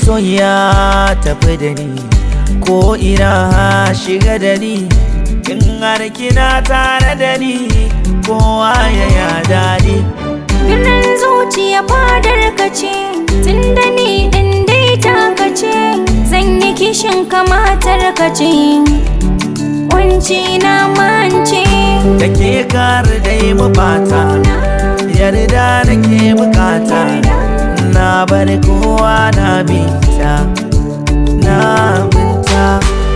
masoya tafi da ni ko ina shiga da ni in har kina tare da ni kowa ya ya daɗi Birnin zuciya fadar ka ce Tunda ni ɗin dai taka ce Zan yi kishin kamatar ka ce Wanci na mance da ke kar dai mu bata yarda nake bukata na bar kowa na binta na binta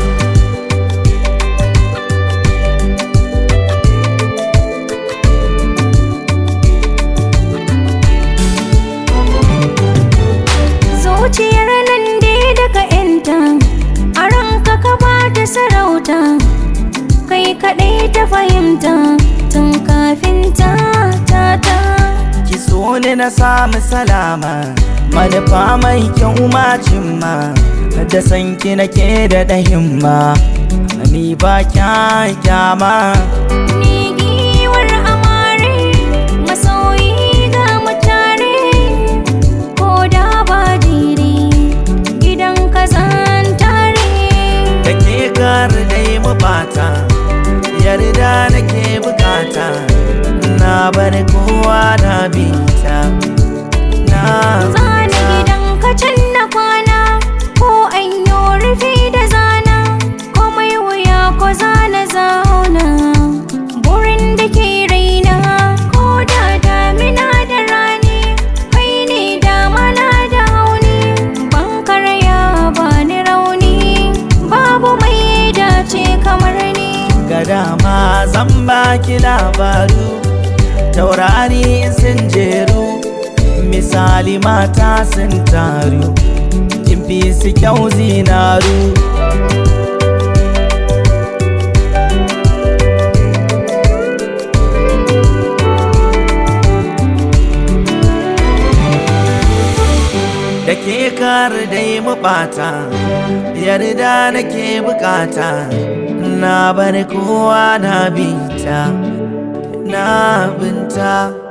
Zuciyar nan dai daga yanta A ranka ka ba ta sarauta Kai kaɗai ta fahimta Tun kafin ta ta ta ki so ni na samu salama manufa mai kyau macin ma da san ki nake da himma ni ba kyama Ni giwar amare Masoyi ga mutare Ko da ba jiri Gidan ka zan tare da ke kar dai mu bata yarda nake bukata na bar kowa na binta na Zana gidan ka can na kwana Ko an yi rufi da zana Komai wuya ko zana zauna Burin da ke raina Ko da damina da rani Kai ne damana da hauni Ban karaya ba ni rauni Babu mai dace kamar ni ga dama zan baki labaru taurari sun jeru misali mata sun taru kin fi su kyau zinaru da ke kar dai mu bata yarda nake bukata na bar kowa na binta na binta